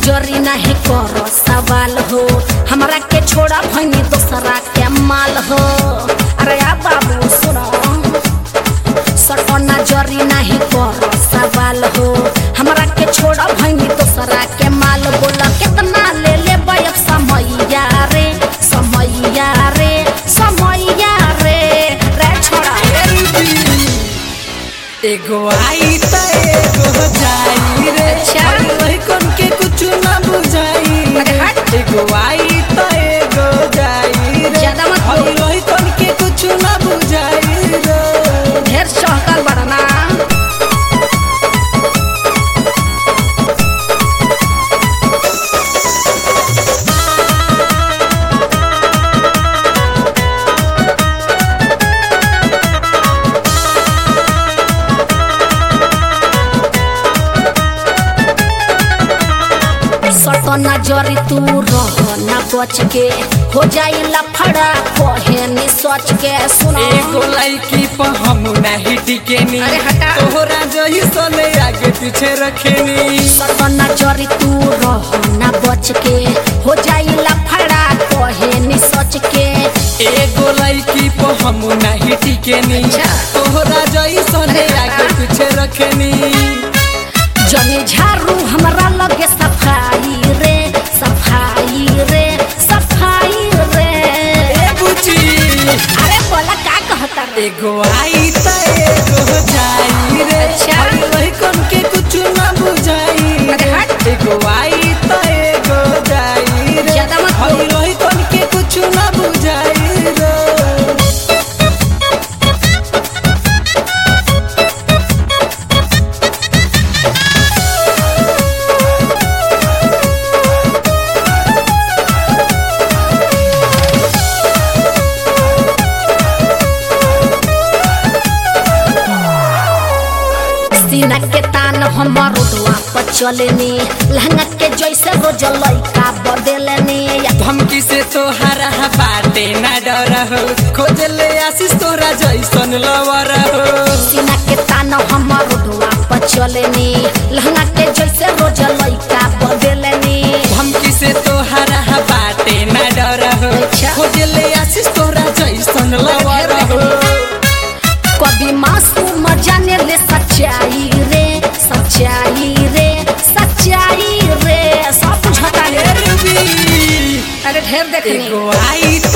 नजरी नहीं करो सवाल हो हमरा के छोड़ा भनी दोसरा के माल हो अरे आ बाबू सुनो सटो नजरी नहीं करो सवाल हो हमरा के छोड़ा भनी दोसरा के माल बोला कितना ले ले अब समैया रे समैया रे समैया रे रे छोड़ा एगो आई त एगो जाई रे अच्छा। अरे वही कौन के कुछ ना बुझाई अरे हट। एगो आई त एगो जाई रे ज्यादा मत बोल। अरे वही कौन के कुछ ना बुझाई रे ढेर चहकल बड़ा ना सट नजरी तू रह ना बच के हो जाई लफड़ा कहे नि सोच के सुनो एगो लड़की पर हम नहीं टिकेनी अरे हटा। तोहरा जही सने आगे पीछे रखेनी सट नजरी तू रह ना बच के हो जाई लफड़ा कहे नि सोच के एगो लड़की पर हम नहीं टिकेनी अच्छा। तोहरा जही सने अरे आगे हटा। पीछे रखेनी जने झाड़ू हमरा लगे सफाई रे सफाई रे सफाई रे ए बुची अरे बोला का कहता रे एगो आई त एगो जाई रे अच्छा। अरे वही कौन के कुछ ना बुझाई अरे हट। एगो आई त एगो जाई रे ज्यादा मत बोल। अरे वही कौन के कुछ ना बुझाई रे सीना के तान हमर रोडवा पर चलेनी लहंगा के जैसे रोज लइका बदलेनी धमकी से तोहरा बाटे ना डर हो खोज ले आशीष तोरा जैसन लवर हो सीना के तान हमर रोडवा पर चलेनी लहंगा के जैसे रोज लइका बदलेनी धमकी से तोहरा बाटे ना डर हो अच्छा। खोज ले आशीष तोरा जैसन लवर हो कभी मासूम जाने ले सच्चाई रे सच्चाई रे सच्चाई रे सब बुझता रे रुबी अरे ढेर देखनी एगो आई त